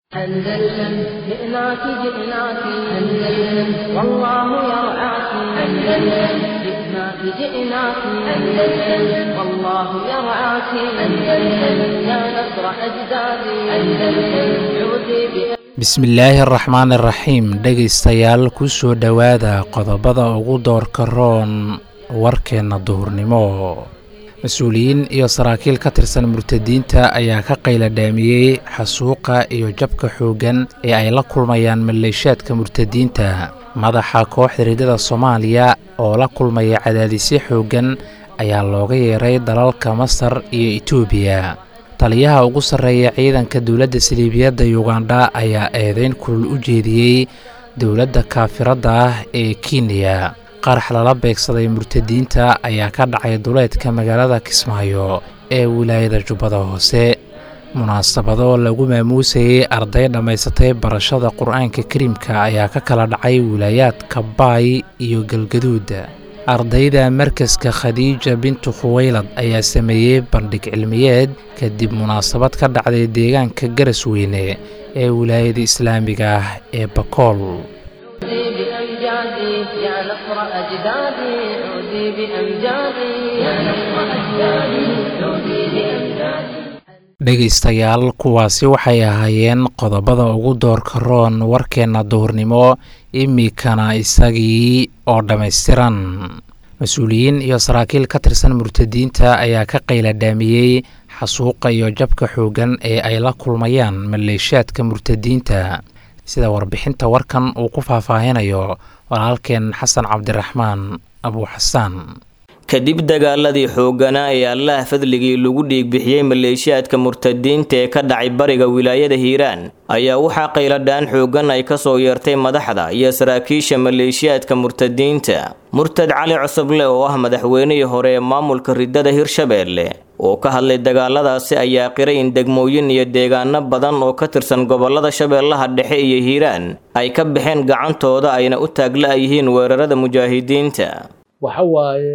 أندلسن جئناك جئناك أندلسن والله يرعاك أندلسن جئناك جئناك أندلسن والله يرعاك أندلسن يا نصر أجدادي أندلسن عودي بأ bismillaahi araxmaan iraxiim dhegaystayaal ku soo dhowaada qodobada ugu doorka roon warkeenna duhurnimo mas-uuliyiin iyo saraakiil ka tirsan murtadiinta ayaa ka qayla dhaamiyey xasuuqa iyo jabka xooggan ee ay la kulmayaan maleeshaadka murtadiinta madaxa kooxda riddada soomaaliya oo la kulmaya cadaadisyo xooggan ayaa looga yeeray dalalka masar iyo etoobiya taliyaha ugu sarreeya ciidanka dowladda saliibiyadda yugandha ayaa eedeyn kulul u jeediyey dowladda kaafiradda ah ee kenya qarax lala beegsaday murtadiinta ayaa ka dhacay duleedka magaalada kismaayo ee wilaayada jubbada hoose munaasabado lagu maamuusayey arday dhammaysatay barashada qur-aanka kariimka ayaa ka kala dhacay wilaayaadka baay iyo galgaduud ardayda markaska khadiija bintu khuweylad ayaa sameeyey bandhig cilmiyeed kadib munaasabad ka dhacday deegaanka garasweyne ee wilaayada islaamiga ah ee bakool عودي بأمجادي يا نصر أجدادي عودي بأمجادي يا نصر أجدادي عودي بأمجادي dhegaystayaal kuwaasi waxay ahaayeen qodobada ugu doorka roon warkeenna duhurnimo iminkana isagii oo dhammaystiran mas-uuliyiin iyo saraakiil ka tirsan murtadiinta ayaa ka qayla dhaamiyey xasuuqa iyo jabka xooggan ee ay la kulmayaan maleeshaadka murtadiinta sida warbixinta warkan uu ku faahfaahinayo walaalkeen xasan cabdiraxmaan abu xasaan kadib dagaaladii xoogganaa ee allaha fadligii lagu dhiigbixiyey maleeshiyaadka murtadiinta ee ka dhacay bariga wilaayada hiiraan ayaa waxaa qayladhaan xooggan ay kasoo yeertay madaxda iyo saraakiisha maleeshiyaadka murtadiinta murtad cali cusuble oo ah madaxweynihii hore ee maamulka riddada hirshabeelle oo ka hadlay dagaaladaasi ayaa qiray in degmooyin iyo deegaano badan oo ka tirsan gobolada shabeellaha dhexe iyo hiiraan ay ka baxeen gacantooda ayna u taagla yihiin weerarada mujaahidiinta waxa waaye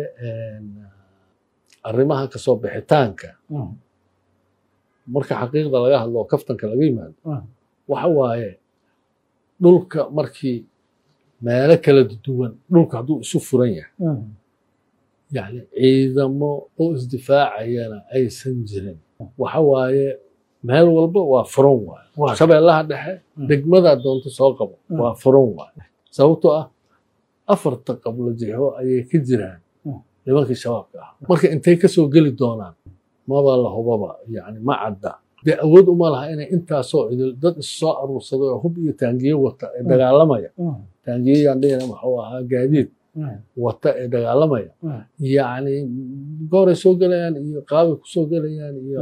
arrimaha kasoo bixitaanka marka xaqiiqda laga hadlo oo kaftanka laga yimaado waxa waaye dhulka markii meelo kala duwan dhulka hadduu isu furan yahay yani ciidamo oo isdifaacayana aysan jirin waxa waaye meel walba waa furan waaye shabeellaha dhexe degmadaa doonto soo qabo waa furan waaye sababtoo ah afarta qablo jixo ayay ka jiraan nimankii shabaabka ah marka intay kasoo geli doonaan maba la hubaba yani ma cadda dee awood uma laha inay intaasoo idil dad issoo aruursaday oo hub iyo taangiye wata ee dagaalamaya taangiyeyaan dhihina maxuu ahaa gaadiid wata ee dagaalamaya yani gooray soo gelayaan iyo qaabay kusoo gelayaan iyo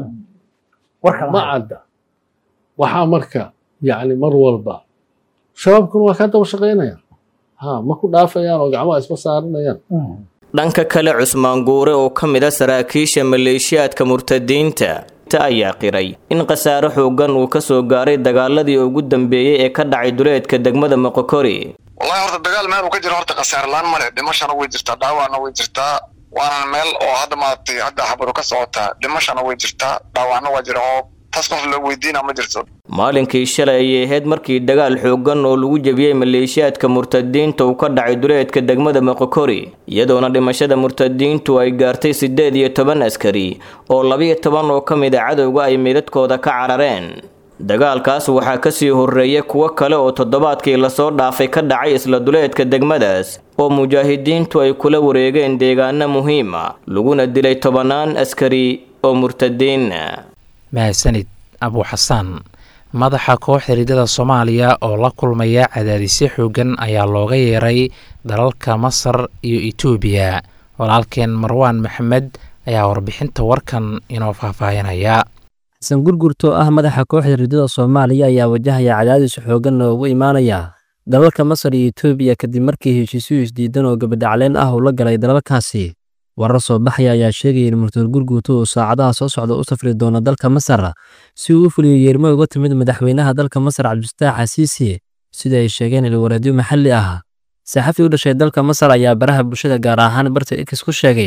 ma cadda waxaa marka yani mar walba shabaabkuna waa kaa daba shaqaynaya ma ku dhaafayaan oo gacmaha isma saaranayaan dhanka kale cusmaan guure oo ka mid a saraakiisha maleeshiyaadka murtadiinta ayaa qiray in khasaare xooggan uu ka soo gaaray dagaaladii ugu dambeeyey ee ka dhacay duleedka degmada moqokori wallahi horta dagaal meel uu ka jiro horta khasaare laan male dhimashana way jirtaa dhaawacna way jirtaa waana meel oo hadda maaragtay hadda xabaru ka socotaa dhimashana way jirtaa dhaawacna waa jira oo taas qof la weydiina ma jirto maalinkii shalay ayay ahayd markii dagaal xooggan oo lagu jebiyey maleeshiyaadka murtadiinta uu ka dhacay duleedka degmada moqokori iyadoona dhimashada murtadiintu ay gaartay siddeed iyo toban askari oo labiyo toban oo ka mid a cadowga ay meydadkooda ka carareen dagaalkaas waxaa kasii horreeyay kuwo kale oo toddobaadkii lasoo dhaafay ka dhacay isla duleedka degmadaas oo mujaahidiintu ay kula wareegeen deegaano muhiima laguna dilay tobannaan askari oo murtadiina mahadsanid abu xasaan madaxa kooxda riddada soomaaliya oo la kulmaya cadaadisyo xooggan ayaa looga yeeray dalalka masar iyo etoobiya walaalkeen marwaan maxamed ayaa warbixinta warkan inoo faahfaahinaya xasan gurgurto ah madaxa kooxda riddada soomaaliya ayaa wajahaya cadaadis xooggan oo ugu imaanaya dalalka masar iyo etoobiya kadib markii heshiisyo isdiidan oo gabadhacleen ah uu la galay dalalkaasi warar soo baxaya ayaa sheegaya in murtad gurguuto uu saacadaha soo socda u safri doono dalka masar si uu u fuliyo yeermo uga timid madaxweynaha dalka masar cabdifataax xasiisi sida ay sheegeen ilwaraadyo maxalli ah saxafi u dhashay dalka masar ayaa baraha bulshada gaar ahaan barta x ku sheegay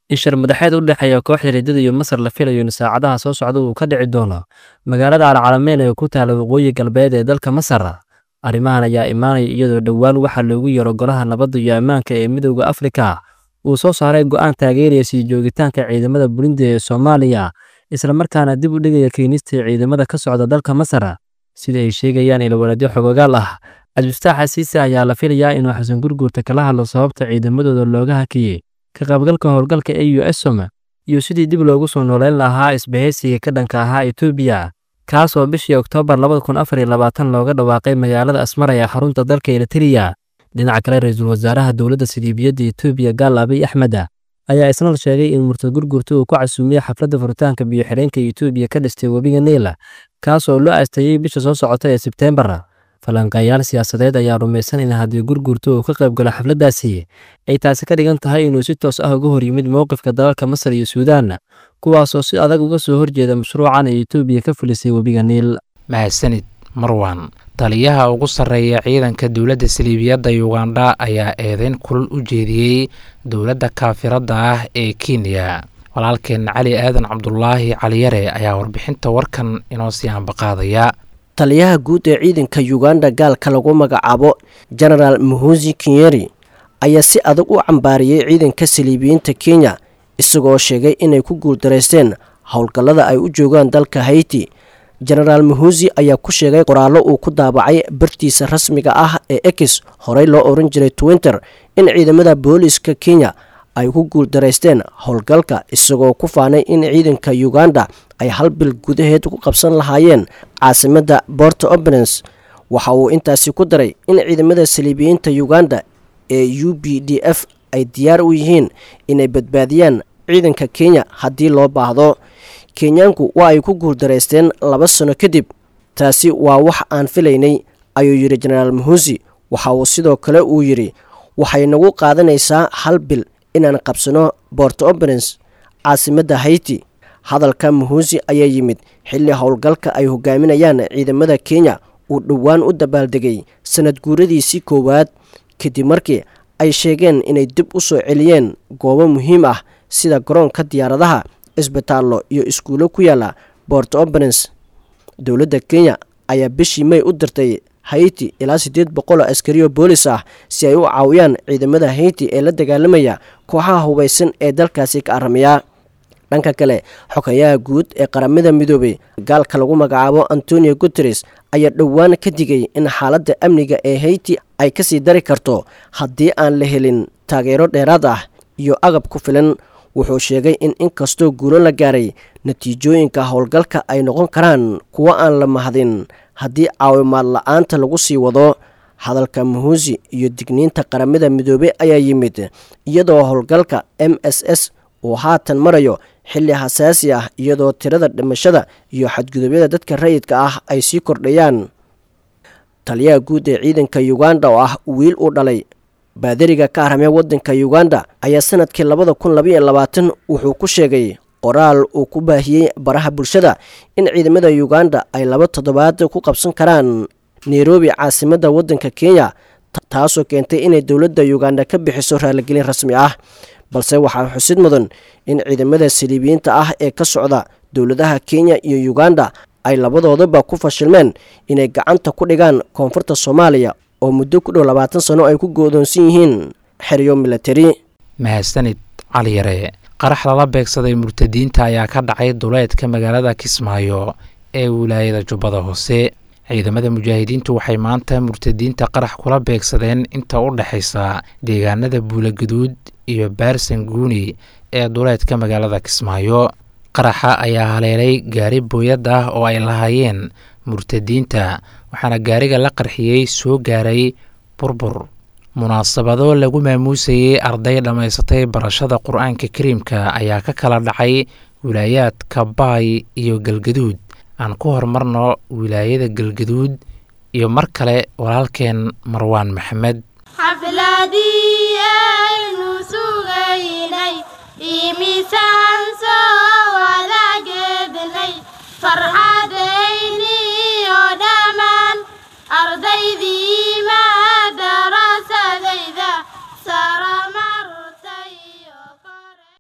in shir madaxeed u dhexeeya kooxda riddada iyo masar la filayo in saacadaha soo socda uu ka dhici doono magaalada alcalameyn ee ku taala waqooyi galbeed ee dalka masar arrimahan ayaa imaanaya iyadoo dhowaan waxaa loogu yeero golaha nabadda iyo ammaanka ee midowda afrika uu soo saaray go'aan taageeraya sii joogitaanka ciidamada burundi ee soomaaliya islamarkaana dib u dhigaya keenista ciidamada ka socda dalka masar sida ay sheegayaan ilwaladyo xogogaal ah cabdifataax xasiise ayaa la filayaa inuu xasan gurguurta kala hadlo sababta ciidamadooda looga hakiyey ka qaybgalka howlgalka e u esom iyo sidii dib loogu soo nooleyn lahaa isbahaysiga ka dhanka ahaa etoobiya kaas oo bishii oktoobar labada kun afar iyo labaatan looga dhawaaqay magaalada asmara ee xarunta dalka eritreya dhinaca kale ra-iisul wasaaraha dowladda siliibiyadda etoobiya gaal abiy axmed ayaa isna sheegay in murtad gurgurta uu ku casuumiyey xafladda furitaanka biyo-xireenka etoobiya ka dhistay webiga niila kaas oo loo aasteeyey bisha soo socota ee sebteembar falanqeeyaal siyaasadeed ayaa rumaysan in haddii gurgurta uu ka qaybgalo xafladdaasi ay taasi ka dhigan tahay inuu si toos ah uga hor yimid mowqifka dalalka masar iyo suudaan kuwaasoo si adag uga soo horjeeda mashruucan ay etoobiya ka fulisay webiga niil mahadsanid marwan taliyaha ugu sarreeya ciidanka dowladda saliibiyadda yugandha ayaa eedeyn kulul u jeediyey dowladda kaafiradda ah ee kenya walaalkeen cali aadan cabdulaahi caliyare ayaa warbixinta warkan inoo sii ambaqaadaya taliyaha guud ee ciidanka yuganda gaalka lagu magacaabo genaraal muhusi kinyeri ayaa si adag u cambaariyey ciidanka saliibiyiinta kenya isagoo sheegay inay ku guuldaraysteen howlgallada ay u joogaan dalka hayti genaraal muhusi ayaa ku sheegay qoraallo uu ku daabacay bartiisa rasmiga ah ee ex horey loo oran jiray twinter in ciidamada booliiska kenya ay ku guuldaraysteen howlgalka isagoo ku faanay in ciidanka uganda ay hal bil gudaheed ku qabsan lahaayeen caasimadda bort oberens waxa uu intaasi ku daray in ciidamada saliibiyiinta uganda ee u b d f ay diyaar u yihiin inay badbaadiyaan ciidanka kenya haddii loo baahdo kenyaanku waa ay ku guuldaraysteen laba sano kadib taasi waa wax aan filaynay ayuu yidhi genaraal muhusi waxa uu sidoo kale uu yidhi waxay nagu qaadanaysaa hal bil inaan qabsano bort oberens caasimadda hayti hadalka muhusi ayaa yimid xilli howlgalka ay hogaaminayaan ciidamada kenya uu dhowaan u dabaaldegay sanad guuradiisii koowaad kadib markii ay sheegeen inay dib u soo celiyeen goobo muhiim ah sida garoonka diyaaradaha isbitaallo iyo iskuulo ku yaala bort oberens dowladda kenya ayaa bishii may u dirtay hayti ilaa siddeed boqol oo askariyo boolis ah si ay u caawiyaan ciidamada hayti ee la dagaalamaya kooxaha hubaysan ee dalkaasi ka aramiya dhanka kale xogayaha guud ee qaramada midoobay gaalka lagu magacaabo antonio guteres ayaa dhowaan ka digay in xaaladda amniga ee hayti ay kasii dari karto haddii aan la helin taageero dheeraad ah iyo agab ku filan wuxuu sheegay in inkastoo guulo la gaaray natiijooyinka howlgalka ay noqon karaan kuwo aan la mahadin haddii caawimaad la-aanta lagu sii wado hadalka muhusi iyo digniinta qaramada midoobey ayaa yimid iyadoo howlgalka m s s uu haatan marayo xilli xasaasi ah iyadoo tirada dhimashada iyo xadgudubyada dadka rayidka ah ay sii kordhayaan taliyaha guud ee ciidanka uganda oo ah wiil uu dhalay baadariga ka arhamee waddanka uganda ayaa sanadkii labada kun labaiyo labaatan wuxuu ku sheegay qoraal uu ku baahiyey baraha bulshada in ciidamada uganda ay laba toddobaad ku qabsan karaan nairobi caasimadda waddanka kenya taasoo keentay inay dowladda uganda ka bixiso raaligelin rasmi ah balse waxaa xusid mudan in ciidamada saliibiyiinta ah ee ka socda dowladaha kenya iyo uganda ay labadoodaba ku fashilmeen inay gacanta ku dhigaan koonfurta soomaaliya oo muddo ku dhow labaatan sano ay ku goodoonsan yihiin xeryo milatari mahadsanid cali yare qarax lala beegsaday murtadiinta ayaa ka dhacay duleedka magaalada kismaayo ee wilaayada jubbada hoose ciidamada mujaahidiintu waxay maanta murtadiinta qarax kula beegsadeen inta u dhexaysa deegaanada buulaguduud iyo baarsan guuni ee duleedka magaalada kismaayo qaraxa ayaa haleelay gaari booyad ah oo ay lahaayeen murtadiinta waxaana gaariga la qarxiyey soo gaaray burbur munaasabado lagu maamuusayey arday dhammaysatay barashada qur-aanka kariimka ayaa ka kala dhacay wilaayaadka baay iyo galgaduud aan ku horumarno wilaayada galgaduud iyo mar kale walaalkeen marwaan maxamed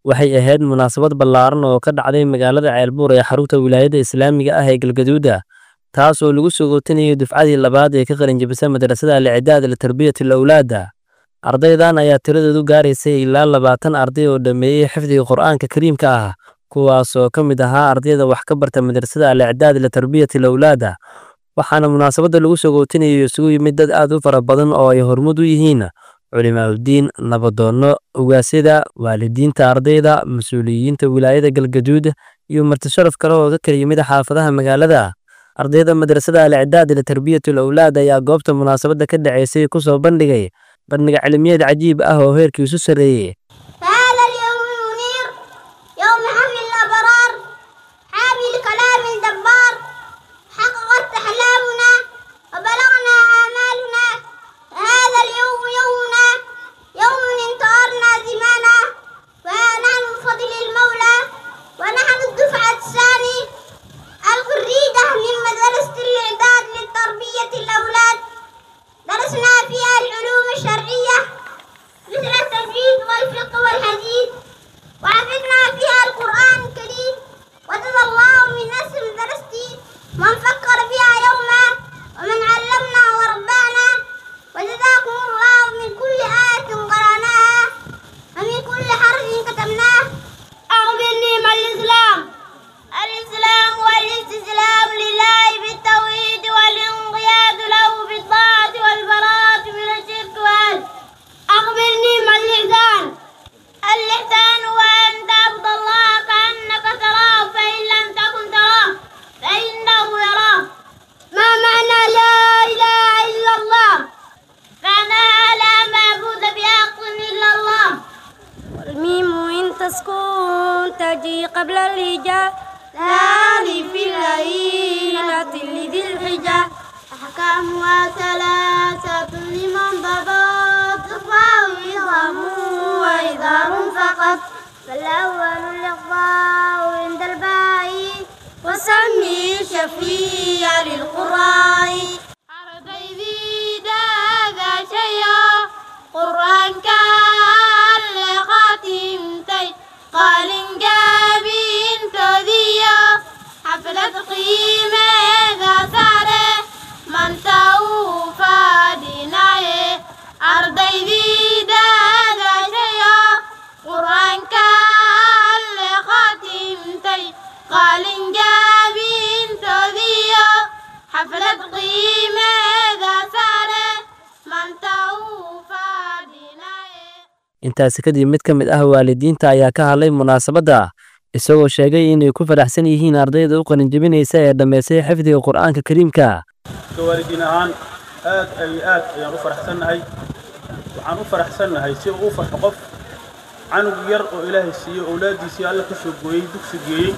waxay ahayd munaasabad ballaaran oo ka dhacday magaalada ceelbuur ee xarunta wilaayadda islaamiga ah ee galgaduuda taas oo lagu soo gootinayo dufcadii labaad ee ka qalinjabisa madrasada alicidaad litarbiyati alawlaada ardaydan ayaa tiradoodu gaaraysay ilaa labaatan arday oo dhammeeyey xifdiga qur'aanka kariimka ah kuwaasoo ka mid ahaa ardayda wax ka barta madrasada alicidaad litarbiyati alawlaada waxaana munaasabadda lagu soo gootinayo isugu yimid dad aad u fara badan oo ay hormud u yihiin culimaauddiin nabadoonno ugaasyada waalidiinta ardayda mas-uuliyiinta wilaayada galgaduud iyo martisharaf kale oo ka kala yimid xaafadaha magaalada ardayda madrasada alicidaad litarbiyati alawlaad ayaa goobta munaasabadda ka dhaceysay ku soo bandhigay bandhiga cilmiyeed cajiib ah oo heerkiisu sarreeyey فهذا اليوم المنير يوم حمل الأبرار حامل كلام الدبار حققت أحلامنا وبلغنا آمالنا هذا اليوم يومنا يوم انتصرنا زمانا ونحن بفضل المولى ونحن الدفعة الثاني الخريجة من مدرسة الإعداد لتربية الأولاد درسنا فيها العلوم الشرعية مثل التجويد والفقه والحديث وحفظنا فيها القرآن الكريم وجزى الله من نسل درستي من فكر بها يوما ومن علمنا وربانا وجزاكم الله من كل آية قرأناها ومن كل حرف كتبناه أخبرني ما الإسلام الإسلام والاستسلام لله بالتوحيد والانقياد له بالطاعة والبراءة من الشرك والأهل أخبرني ما الإحسان الإحسان هو أن تعبد الله كأنك تراه فإن لم تكن تراه فإنه يراه ما معنى لا إله إلا الله معناها لا معبود بحق إلا الله والميم إن تسكن تجي قبل الهجاء هذه في الليلة لذي الحجة أحكامها ثلاثة لمن ضبط إخفاء إضغام وإظهار فقط فالأول الإخفاء عند الباء وسمي شفيع للقراء أرضي ذي هذا شيئا قرآن كان لخاتمتي قال جابين تذيا حفلة قيمة ذا سارة من توفى ديناي أرضي ذي هذا شيئا قرآن كان لخاتمتي قال جابين تذيا حفلة قيمة ذا سارة من توفى ديناي intaasi kadib mid ka mid ah waalidiinta ayaa ka hadlay munaasabadda isagoo sheegay inay ku faraxsan yihiin ardayda u qalinjebinaysa ee dhammaystay xifdiga qur'aanka kariimka waalidiin ahaan aad ay aad ayaan u faraxsannahay waxaan u faraxsannahay si uu u farxo qof canug yar oo ilaahay siiyo owlaaddiisii alla ka soo gooyey dugsi geeyey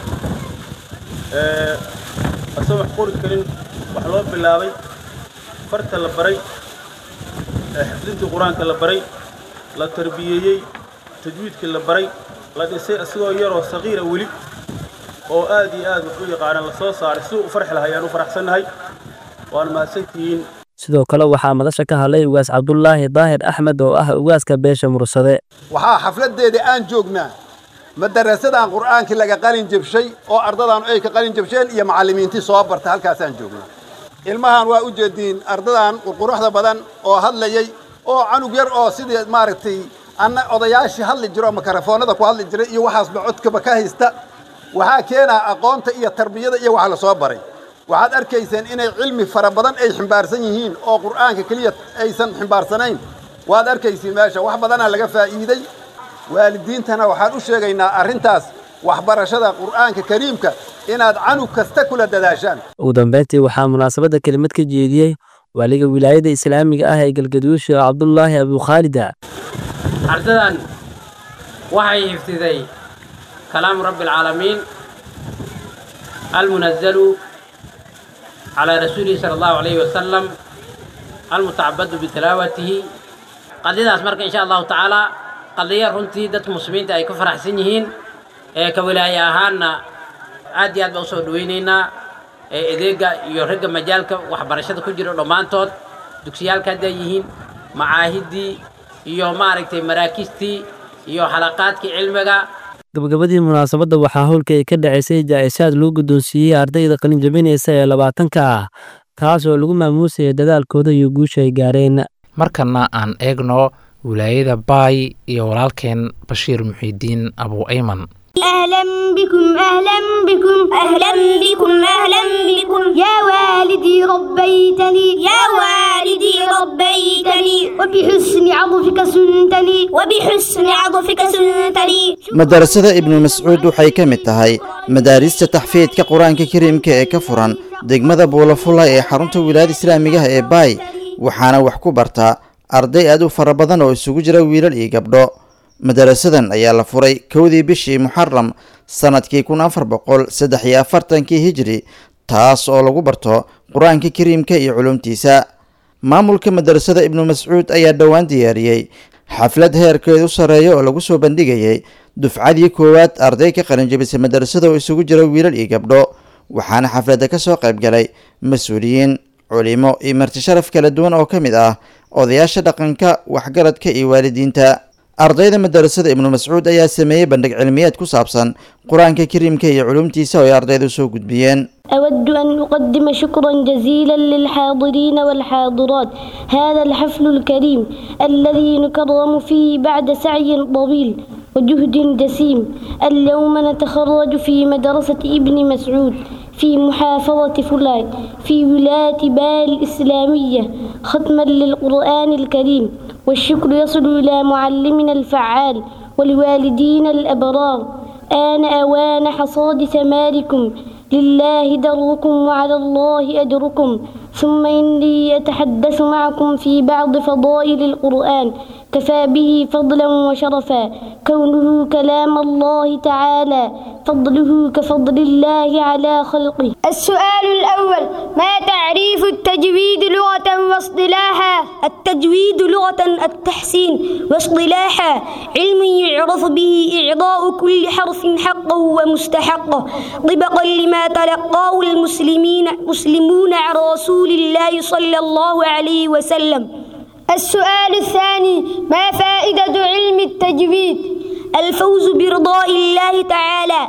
ee asagoo wax qori karin wax loo bilaabay farta la baray ee xifdintii qur-aanka la baray la tarbiyeeyey tajwiidkii la baray la dhisay asigoo yaroo saqiira weli oo aad iyo aad wax u yaqaana la soo saaray siduu u farxi lahaa ayaan u faraxsannahay waana mahadsantihiin sidoo kale waxaa madasha ka hadlay ugaas cabdulaahi daahir axmed oo ah ugaaska beesha mursade waxaa xafladdeedii aan joognaa madarasadan qur'aankii laga qalin jebshay oo ardadan ay ka qalin jebsheen iyo macallimiintii soo barta halkaasaan joognaa ilmahan waa u jeediin ardadan qurquruxda badan oo hadlayay oo canug yar oo sidii maaragtay anna odayaashii hadli jiro oo makarafoonada ku hadli jiray iyo waxaasba codkaba ka haysta waxaa keenaa aqoonta iyo tarbiyada iyo wax la soo baray waxaad arkayseen inay cilmi fara badan ay ximbaarsan yihiin oo qur'aanka keliya aysan ximbaarsanayn waad arkaysiin meesha wax badanaa laga faa'iiday waalidiintana waxaan u sheegaynaa arrintaas waxbarashada qur'aanka kariimka inaad canug kasta kula dadaashaan ugu dambeyntii waxaa munaasabadda kelimad ka jeediyey waaliga wilaayada islaamiga ah ee galgaduud sheekh cabdulaahi abukhaalida ardadan waxay hifdiday kalaamu rabbi alcaalamiin almunazalu calaa rasuulihi sala allahu calayhi wasalam almutacabadu bitalaawatihi qadiyadaas marka insha allahu tacaala qadiya runtii dadka muslimiinta ay ku faraxsan yihiin ee ka wilaaye ahaanna aad iyo aad baa usoo dhaweynaynaa ee adeega iyo ragga majaalka waxbarashada ku jira dhammaantood dugsiyaalka hadday yihiin macaahiddii iyo maaragtay maraakiistii iyo xalaqaadkii cilmiga gabagabadii munaasabadda waxaa howlka ay ka dhacaysay jaa'isaad loo guddoonsiiyey ardayda qalin jabinaysa ee labaatanka ah kaas oo lagu maamuusaya dadaalkooda iyo guusha ay gaareen markana aan eegno wilaayada baay iyo walaalkeen bashiir muxiidiin abu ayman أهلا بكم أهلا بكم أهلا بكم أهلا بكم يا والدي ربيتني يا والدي ربيتني وبحسن عطفك سنتني وبحسن عطفك سنتني madarasada ibnu mascuud waxay ka mid tahay madaarista taxfiidka qur-aanka kariimka ee ka furan degmada buulafula ee xarunta wilaayada islaamigaha ee baay waxaana wax ku bartaa arday aad u fara badan oo isugu jira wiilal iyo gabdho madarasadan ayaa la furay kowdii bishii muxaram sanadkii kun afar boqol saddex iyo afartankii hijri taas oo lagu barto qur-aanka kariimka iyo culumtiisa maamulka madarasada ibnu mascuud ayaa dhowaan diyaariyey xaflad heerkeedu sareeya oo lagu soo bandhigayay dufcadii koowaad arday ka qalinjabisay madarasada oo isugu jira wiilal iyo gabdho waxaana xafladda ka soo qayb galay mas-uuliyiin culimo iyo marti sharaf kala duwan oo ka mid ah odayaasha dhaqanka waxgaradka iyo waalidiinta ardayda madarasada ibnu mascuud ayaa sameeyey bandhig cilmiyeed ku saabsan qur-aanka kariimka iyo culumtiisa oo ay ardaydu soo gudbiyeen أود أن أقدم شكرا جزيلا للحاضرين والحاضرات هذا الحفل الكريم الذي نكرم فيه بعد سعي طويل وجهد جسيم اليوم نتخرج في مدرسة ابن مسعود في محافظة فلان في ولاية بال الإسلامية ختما للقرآن الكريم والشكر يصل إلى معلمنا الفعال والوالدين الأبرار آن أوان حصاد ثماركم لله دركم وعلى الله أجركم ثم إني أتحدث معكم في بعض فضائل القرآن كفى به فضلا وشرفا كونه كلام الله تعالى فضله كفضل الله على خلقه السؤال الأول ما تعريف التجويد لغة واصطلاحا التجويد لغة التحسين واصطلاحا علم يعرف به إعضاء كل حرف حقه ومستحقه طبقا لما تلقاه المسلمين مسلمون عن رسول الله صلى الله عليه وسلم السؤال الثاني ما فائدة علم التجويد الفوز برضاء الله تعالى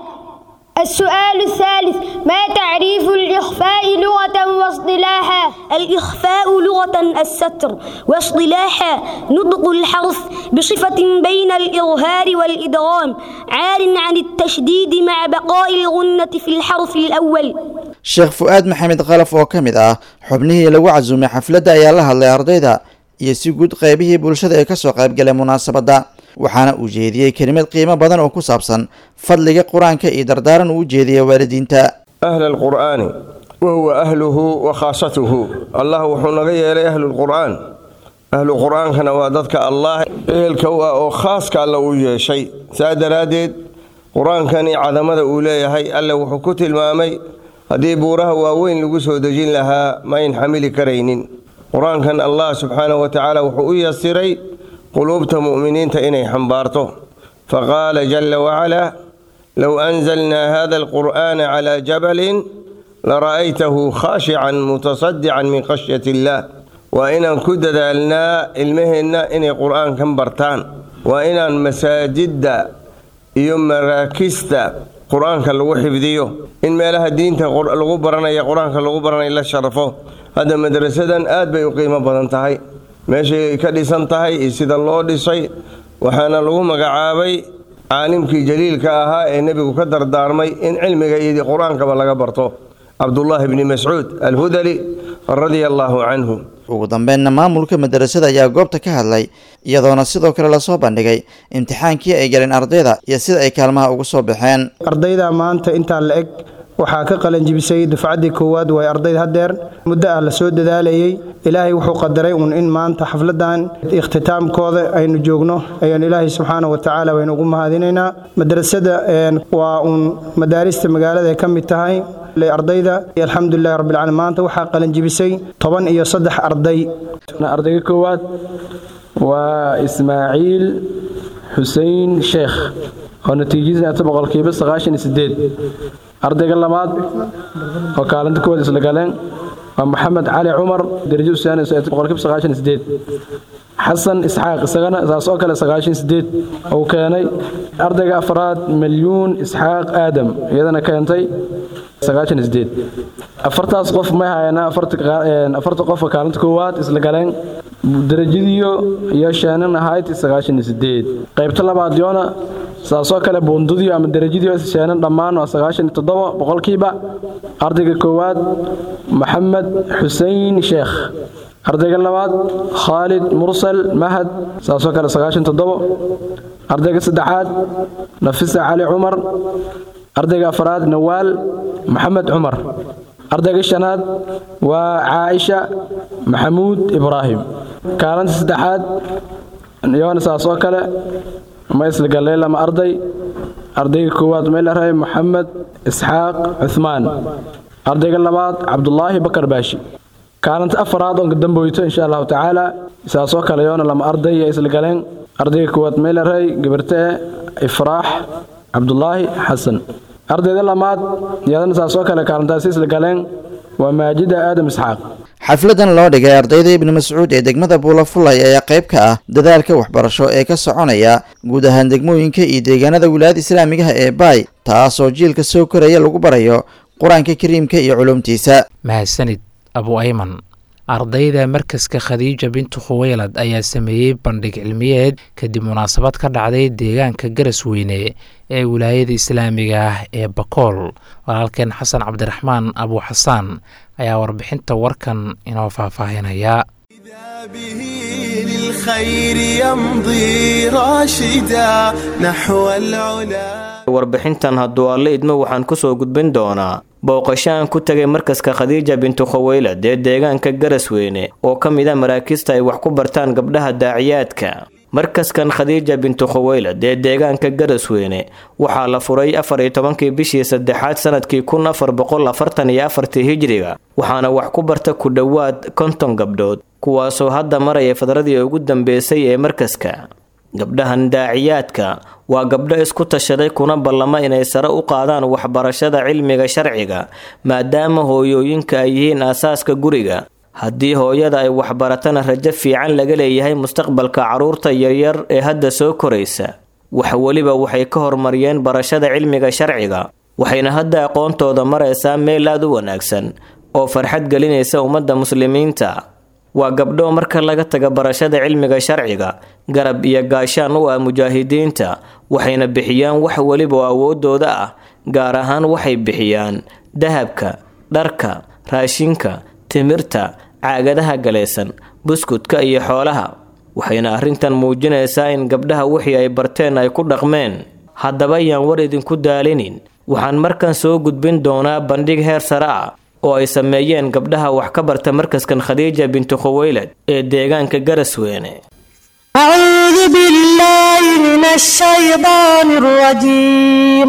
السؤال الثالث ما تعريف الإخفاء لغة واصطلاحا الإخفاء لغة الستر واصطلاحا نطق الحرف بصفة بين الإظهار والإدغام عار عن التشديد مع بقاء الغنة في الحرف الأول sheekh fu-aad maxamed khalaf oo ka mid ah xubnihii lagu casuumay xafladda ayaa la hadlay ardayda iyo si guud qaybihii bulshada ee kasoo qaybgalay munaasabadda waxaana uu jeediyey kelimad qiimo badan oo ku saabsan fadliga qur-aanka iyo dardaaran uu jeediyay waalidiinta أهل القرآن وهو أهله وخاصته الله وحنا غير أهل القرآن أهل القرآن كان وادتك الله أهل كوا أو خاص كان له شيء سادرادد قرآن كان عظمة أولي هي ألا وحكوت المامي هذه بورها وين لقصه دجين لها ما ينحمل كرينين قرآن كان الله سبحانه وتعالى وحو يسري قلوبت مؤمنين تإني حنبارته فقال جل وعلا لو أنزلنا هذا القرآن على جبل لرأيته خاشعا متصدعا من خشية الله وإن كددلنا المهن إن قرآن كم برتان وإن مساجد يوم مراكزتا قرآن كان لغو حفظيو إن ما لها دين لغو برنا يا قرآن كان لغو برنا إلا شرفه هذا مدرسة آد بيقيمة بدن تهي ماشي كديسان تهي سيدا الله ديسي وحانا لغو مقعابي caalimkii jaliilka ahaa ee nebigu ka dardaarmay in cilmiga iyo qur-aankaba laga barto cabdullaahi bni mascuud alhudali radia allaahu canhu ugu dambeynna maamulka madarasada ayaa goobta ka hadlay iyadoona sidoo kale lasoo bandhigay imtixaankii ay galeen ardayda iyo sida ay kaalmaha ugu soo baxeen ardayda maanta intaa la eg waxaa ka qalanjibisay dufcaddii koowaad way ardayd haddeer muddo ah la soo dadaalayay ilaahay wuxuu qadaray uun in maanta xafladan ikhtitaamkooda aynu joogno ayaan ilaahay subxaana wa tacaala waynu ugu mahadinaynaa madrasada waa uun madaarista magaalada ay ka mid tahay ardayda alxamdulilahi rabbilcaalamiin maanta waxaa qalanjibisay toban iyo saddex arday ardayga koowaad waa ismaaciil xuseen sheekh oo natiijadiisa boqolkiiba sagaashan iyo sideed ardayga labaad oo kaalinta koowaad isla galeen waa maxamed cali cumar darajo usaani boqolkiiba sagaashan sideed xasan isxaaq isagana saas oo kale sagaashan sideed uu keenay ardayga afraad milyuun isxaaq aadam iyadana keentay sagaashan sideed afartaas qof may hayana afarta qofka kaalinta koowaad isla galeen darajadiyo iyo sheenan ahayd sagaashan sideed qaybta labaad yoona saasoo kale buundadiyo ama darajadiyo sheenan dhammaan waa sagaashan toddoba boqolkiiba ardayga koowaad maxamed xusein sheekh ardayga labaad khaalid mursal mahad saasoo kale sagaashan toddobo ardayga saddexaad nafisa cali cumar ardayga afraad nawaal maxamed cumar ardayga shanaad waa caaisha maxamuud ibraahim kaalinta saddexaad yoona saasoo kale ma isla lama arday ardayga koowaad meelarahay maxamed isxaaq cuthmaan ardayga labaad cabdulaahi bakar baashi kaalinta afaraad oon kadamboyto insha allahu tacaala saasoo kale yoona lama arday iyo isla galeen ardayga koowaad meelarahay gabartee ifraax cabdulaahi xasan ardayda lamaad iyadana saasoo kale kaalintaasi isla galeen waa maajida aadam isxaaq xafladan loo dhigay ardayda ibnu mascuud ee degmada buulafulay ayaa qayb ka ah dadaalka waxbarasho ee ka soconaya guud ahaan degmooyinka iyo deegaanada wilaayada islaamigaha ee baay taasoo jiilka soo koraya lagu barayo qur-aanka kariimka iyo culumtiisa mahadsanid abu ayman ardayda markaska khadiija bintu khuweylad ayaa sameeyey bandhig cilmiyeed kadib munaasabad ka dhacday deegaanka garasweyne ee wilaayada islaamiga ah ee bakool walaalkeen xasan cabdiraxmaan abu xasaan ayaa warbixinta warkan inoo faahfaahinaya warbixintan hadduu alle idmo waxaan kusoo gudbin doonaa booqasho aan ku tegay markaska khadiija bintu khaweylad ee deegaanka garasweyne oo ka mid a maraakiista ay wax ku bartaan gabdhaha daaciyaadka markaskan khadiija bintu khaweylad ee deegaanka garasweyne waxaa la furay afar iyo tobankii bishii saddexaad sanadkii kun afar boqol afartan iyo afartii hijiriga waxaana wax ku barta ku dhowaad konton gabdhood kuwaasoo hadda maraya fadradii ugu dambeysay ee markaska gabdhahan daaciyaadka waa gabdho isku tashaday kuna ballama inay sare u qaadaan waxbarashada cilmiga sharciga maadaama hooyooyinka ay yihiin aasaaska guriga haddii hooyada ay waxbaratana rajo fiican laga leeyahay mustaqbalka carruurta yaryar ee hadda soo koraysa wax weliba waxay ka horumariyeen barashada cilmiga sharciga waxayna hadda aqoontooda maraysaa meel aad u wanaagsan oo farxad gelinaysa ummadda muslimiinta waa gabdho marka laga taga barashada cilmiga sharciga garab iyo gaashaan u ah mujaahidiinta waxayna bixiyaan wax weliba oo awoodooda ah gaar ahaan waxay bixiyaan dahabka dharka raashinka timirta caagadaha galaysan buskudka iyo xoolaha waxayna arrintan muujinaysaa in gabdhaha wixii ay barteen ay ku dhaqmeen haddaba ayaan war idinku daalinin waxaan markan soo gudbin doonaa bandhig heer sare ah oo ay sameeyeen gabdhaha wax ka barta markaskan khadiija bintu khuweylad ee deegaanka garasweyne أعوذ بالله من الشيطان الرجيم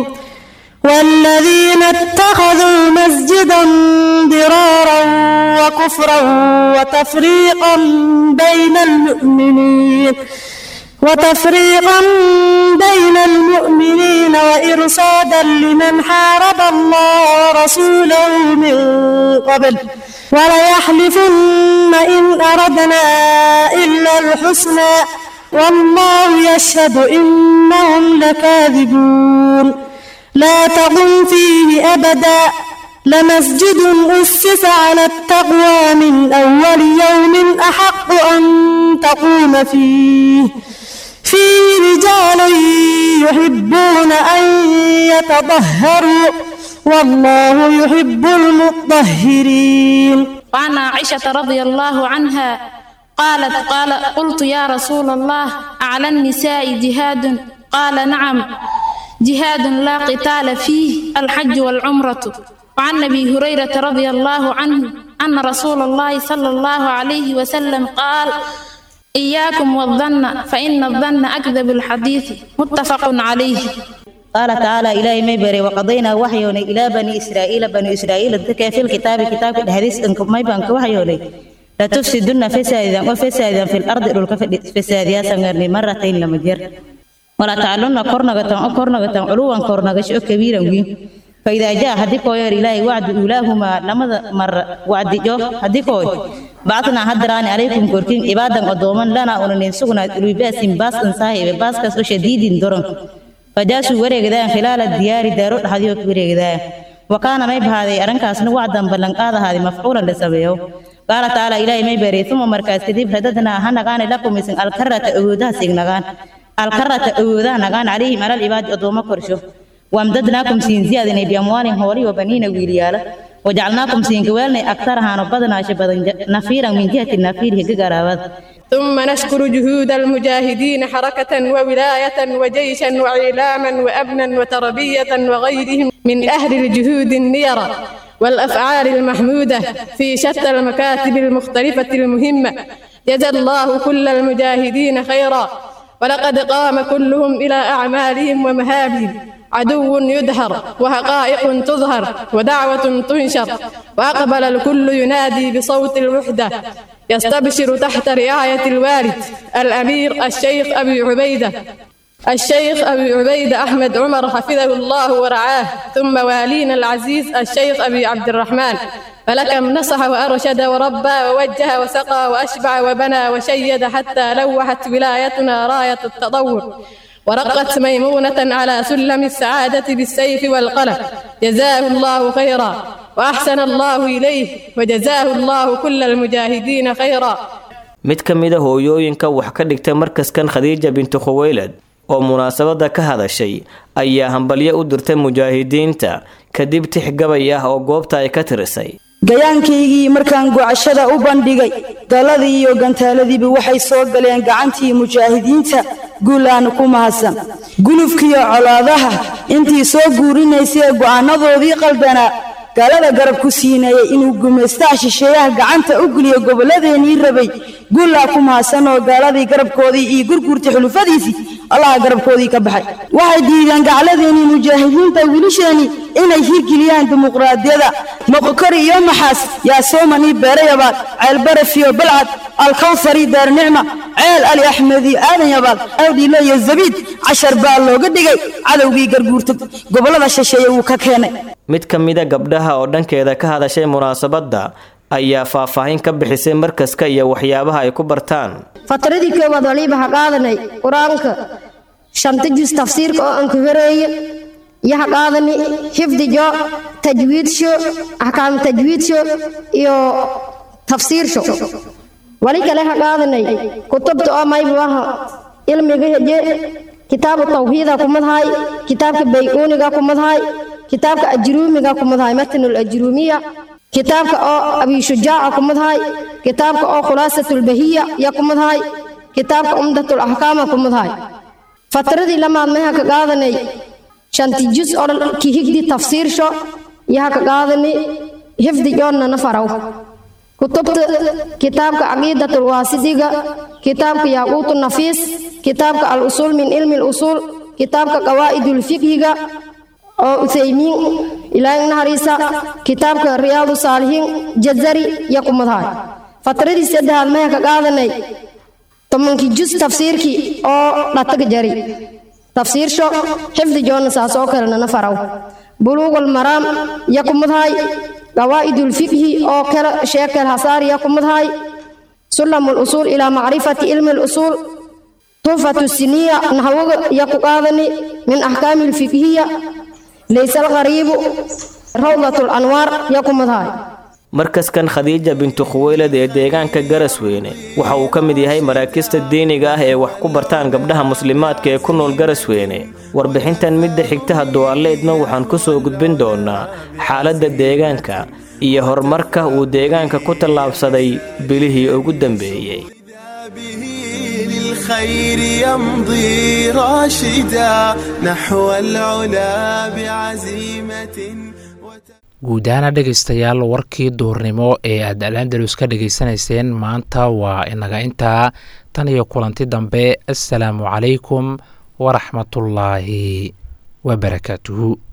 والذين اتخذوا مسجدا ضرارا وكفرا وتفريقا بين المؤمنين وتفريقا بين المؤمنين وإرصادا لمن حارب الله ورسوله من قبل وليحلفن إن أردنا إلا الحسنى والله يشهد إنهم لكاذبون لا تقم فيه أبدا لمسجد أسس على التقوى من أول يوم أحق أن تقوم فيه فيه رجال يحبون أن يتطهروا والله يحب المطهرين وعن عائشة رضي الله عنها قالت قال قلت يا رسول الله على النساء جهاد قال نعم جهاد لا قتال فيه الحج والعمرة وعن ابي هريره رضي الله عنه ان رسول الله صلى الله عليه وسلم قال اياكم والظن فان الظن اكذب الحديث متفق عليه قال تعالى إلهي ما بري وقضينا وحيوني إلى بني إسرائيل بني إسرائيل ذكى في الكتاب كتاب الحديث إنكم ما يبانك وحيوني لا تفسدن فسادا وفسادا في الأرض للك فساد سنغرني مرتين لما جر ولا تعلن قرنغة أو قرنغة علوا قرنغة شو كبيرا وين faidaa jaa haddii kooyoor ilaahay wacdu uulaahumaa lamada mar wacdijo haddii kooy bacdnaa haddaraani calaykum korkin ibaadan odooman lanaa unanin sugnaad ulubaasin baas ansaahibe baaskaas oo shadiidin doron fajaasuu wareegdaan khilaala diyaari daaro dhaxdiyo ku wareegdaan wakaana may bahaaday arrinkaasna wacdan ballanqaadahaaday mafcuulan la sameeyo qaala tacaala ilaahay may beeray uma markaas kadib radadnaa ha nagaani lakum isin alkarata awoodaha signagaan alkarata awoodaha nagaan calayhim alal ibaadi odoomo korsho wamdadnaakum siin ziyaadinay biamwaalin hooli wa baniina wiilyaala wajacalnaakum siin gawaalnay agtarahaano badanaasha badan nafiiran min jihati nafiirihi gagaraabad ثم نشكر جهود المجاهدين حركة وولاية وجيشا وإعلاما وأبنا وتربية وغيرهم من أهل الجهود النيرة والأفعال المحمودة في شتى المكاتب المختلفة المهمة جزى الله كل المجاهدين خيرا ولقد قام كلهم إلى أعمالهم ومهابهم عدو يدهر وحقائق تظهر ودعوة تنشر وأقبل الكل ينادي بصوت الوحدة يستبشر تحت رعاية الوالد الأمير الشيخ أبي عبيدة الشيخ أبي عبيدة أحمد عمر حفظه الله ورعاه ثم والينا العزيز الشيخ أبي عبد الرحمن فلكم نصح وأرشد وربى ووجه وسقى وأشبع وبنى وشيد حتى لوحت ولايتنا راية التطور ورقت ميمونة على سلم السعادة بالسيف والقلم جزاه الله خيرا وأحسن الله إليه وجزاه الله كل المجاهدين خيرا mid ka mid a hooyooyinka wax ka dhigta markaskan khadiija bintu khuweylad oo munaasabada ka hadashay ayaa hambalyo u dirtay mujaahidiinta kadib tix gabay ah oo goobta ay ka tirisay gayaankaygii markaan gocashada u bandhigay daladii iyo gantaaladiiba waxay soo galeen gacantii mujaahidiinta guulaana ku mahadsan gulufkiiyo colaadaha intii soo guurinaysay go'aanadoodii qaldanaa gaalada garab ku siinayay inuu gumaystaha shisheeyaha gacanta u geliyo gobolladeenii rabay guullaa ku mahadsan oo gaaladii garabkoodii iyo gurguurta xulufadiisii allaha garabkoodii ka baxay waxay diideen gacladeenii mujaahidiinta wiilasheenii inay hirgeliyaan dimuqraadiyada moqokori iyo maxaas yaa soomanii beerayabaad ceelbarafiyo balcad alkawsari daarnicma ceel ali axmedi aadan yabaad awdhiile iyo zabiid cashar baa looga dhigay cadowgii garguurta gobollada shisheeye wuu ka keenay mid ka mida gabdhaha oo dhankeeda ka hadashay munaasabadda ayaa faahfaahin ka bixisay markaska iyo waxyaabaha ay ku bartaan fatradii koowaad waliba ha qaadanay qur-aanka shanta jus tafsiirka oo aan ku horeeye iyo ha qaadani xifdijo tajwiidsho axkaam tajwiidsho iyo tafsiirsho wali kale ha qaadanay kutubta oo maybuaha ilmiga heje kitaabu tawxiida kumadhaay kitaabka bayuuniga kumadhaay kitaabka ajruumiga kumadhaay matnul ajruumiya kitaabka oo abishujaaca kumadhaay kitaabka oo khulaasatulbahiya ya kumadhaay kitaabka umdatul axkaama kumadhaay fatradii lamaad meha ka qaadanay shanti jus oo ki higdi tafsiirsho yaha ka qaadani hifdi joonna nafaraw kutubta kitaabka caqiidatul waasidiga kitaabka yaaquutu nafiis kitaabka al usuul min cilmi lusuul kitaabka qawaa'idul fiqhiga oo uthaymiin ilaahay naxariisa kitaabka riyaadu saalihiin jazari ya kumadhaay fatradii saddexaad meha ka qaadanay tobankii jus tafsiirkii oo dhataga jari tafsiirsho xifdi joonna saas oo kalena nafaraw buluugul maraam ya kumadhaay qawaa'idul fiqhi oo kala sheekal hasaar ya kumadhaay sulamul usuul ilaa macrifati cilmi lusuul tuhfatu siniya naxwaga ya ku qaadani min axkaami lfiqhiya laysa alqariibu rawdatul anwaar ya kumadhaay markaskan khadiija bintu khuweylad ee deegaanka garasweyne waxa uu ka mid yahay maraakista diiniga ah ee wax ku bartaan gabdhaha muslimaadka ee ku nool garasweyne warbixintan midda xigtaha duwaaleedna waxaan ku soo gudbin doonaa xaaladda deegaanka iyo horumarka uu deegaanka ku tallaabsaday bilihii ugu dambeeyey للخير يمضي راشدا نحو العلا بعزيمة guud ahaana dhegaystayaal warkii duurnimo ee aad alandalus ka dhegaysanayseen maanta waa inaga intaa tan iyo kulanti dambe assalaamu calaykum waraxmatullaahi wabarakaatuhu